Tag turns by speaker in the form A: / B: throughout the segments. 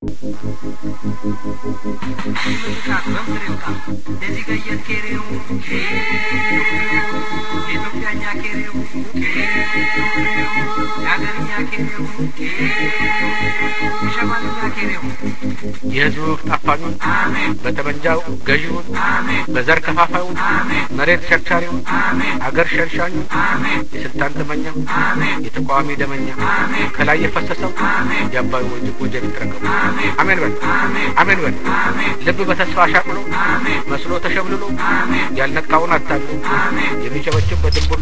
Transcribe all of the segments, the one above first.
A: የህዝቡ ጠፋኙን በጠመንጃው ገዢውን በዘር ከፋፋዩን መሬት ሸርቻሪውን አገር ሸርሻኙን የስልጣን ጥመኛ የተቃዋሚ ደመኛ ከላይ የፈሰሰው የአባዩ ወንጅ ወጀብ ይጥረገቡ። አሜን በል አሜን በል። ልብ በተስፋ አሻቅሎ መስሎ ተሸብልሎ ያልነቃውን አታሎ የሚጨበጭብ በድንቡሎ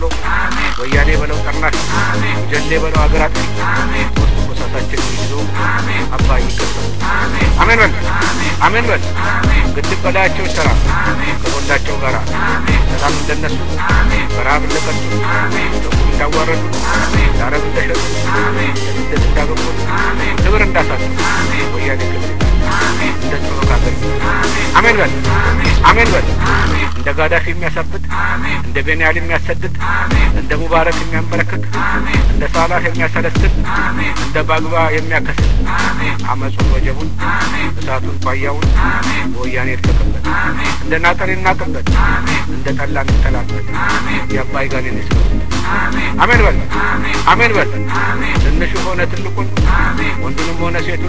A: ወያኔ በለው ጠርናሽ ጀሌ በለው አገር አጥፊ ሶስት ቆሳሳችን ይዞ አባይ ይገባል። አሜን በል አሜን በል። ግድብ በላያቸው ይሰራ ከጎንዳቸው ጋር ሰላም እንደነሱ በረሀብ እንደቀጡ ደቡብ እንዳዋረዱ ለአረብ እንደሸጡ ለስደት እንዳገቡ ክብር እንዳሳጡ ወያኔ ክብር እንደ ጽኖ ካገር አሜን በል አሜን በል። እንደ ጋዳፊ የሚያሳብድ እንደ ቤንያል የሚያሰድድ እንደ ሙባረክ የሚያንበረክክ እንደ ሳላህ የሚያሰለስል እንደ ባግባ የሚያከስል አመፁን ወጀቡን እሳቱን ቋያውን በወያኔ ይድቀቅበት እንደ ናጠር ይናቅበት እንደ ጠላ እንጠላበት የአባይ ጋኔን ይስበት። አሜን በል አሜን በል። ትንሹ ሆነ ትልቁን ወንዱንም ሆነ ሴቱን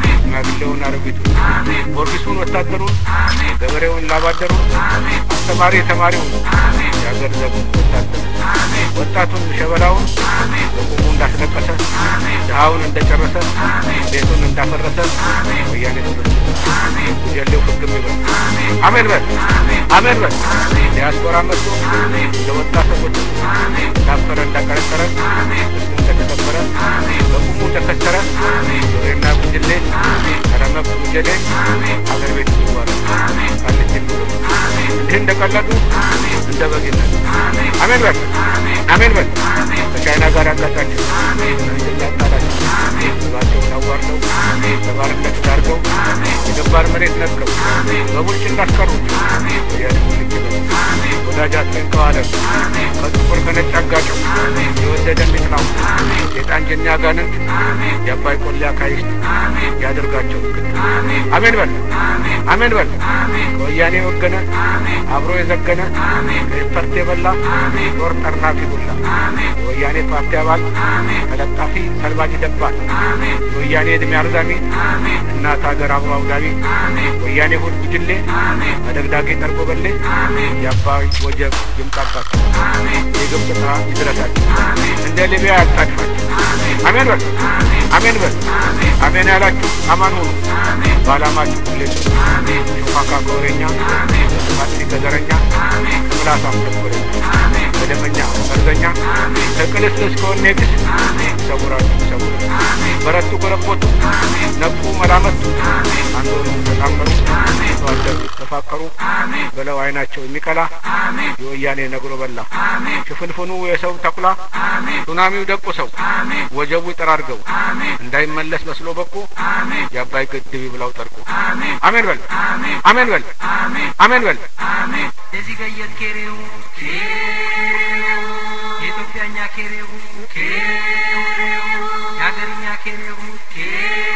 A: ሽማግሌውን አረቢቱን ፖሊሱን ወታደሩን ገበሬውን ላባደሩን አስተማሪ ተማሪውን የአገር ዘቡን ወታደር ወጣቱን ሸበላውን በቁሙ እንዳስለቀሰ ድሃውን እንደጨረሰ ቤቱን እንዳፈረሰ ወያኔ ትምህርት ጉጀሌው ፍግም ይበል። አሜን በል አሜን በል። ዲያስፖራ መጥቶ እንደ ወጣ ሰዎች እንዳፈረ እንዳቀረጠረ እስሙ እንደተሰበረ በቁሙ እንደከሰረ ዙሬና ጉጅሌ ቀረመብ ጉጀሌ አገር ቤት ይባላል ቃልች የሚሉ እንዲህ እንደቀለዱ እንደ በግነት አሜን በል አሜን በል። ከቻይና ጋር ያጋጫቸው እንድላ ያጣላቸው ህዝባቸውን አዋርደው ለባርነት ዳርገው የገባር መሬት ነጥቀው በቡርጭ እንዳስቀሩ ወያኔ ወዳጅ አጥሜን ከዋለም ከጥቁር ከነጭ አጋጨው የወደደ ሚጥላው ሴጣን ጀኛ ጋንንት የአባይ ቆሌ አካይስት ያደርጋቸው ግድ አሜን በል አሜን በል። ከወያኔ ወገነ አብሮ የዘገነ ከኤፈርት የበላ ጦር ጠርናፊ ሁላ የወያኔ ፓርቲ አባል ተለጣፊ ሰልባጅ ደባል የወያኔ ዕድሜ አርዛሚ እናት ሀገር አብሮ አውዳሚ ወያኔ ሁል ጉጅሌ አደግዳጊ ጠርጎ በሌ የአባይ ወጀብ ይምጣባት የግብፅ ጥራ ይድረሳቸው እንደ ሊቢያ ያጣድፋቸው አሜን በል አሜን በል አሜን ያላችሁ አማን ሁኑ በዓላማችሁ ሁሌ ሾካካ ከወሬኛ በጥፋት ከዘረኛ ከምላሳም ተንኮለኛ በደመኛ መርዘኛ ከቅልስልስ ከወኔ ግስ ይሰውራችሁ ይሰውራል በረቱ ጎረቦቱ ነቁ መላመቱ አንዶኑ ተጣመሩ ተዋደዱ ተፋቀሩ በለው አይናቸው የሚቀላ የወያኔ ነግሮ በላ ሽፍንፍኑ የሰው ተኩላ ሱናሚው ደቁ ሰው ወጀቡ ይጠራርገው እንዳይመለስ መስሎ በቁ የአባይ ግድብ ይብላው ጠርቁ አሜን በል አሜን በል አሜን በል
B: እዚህ ገየት ኬሬው የኢትዮጵያኛ ኬሬው የሀገርኛ ኬሬው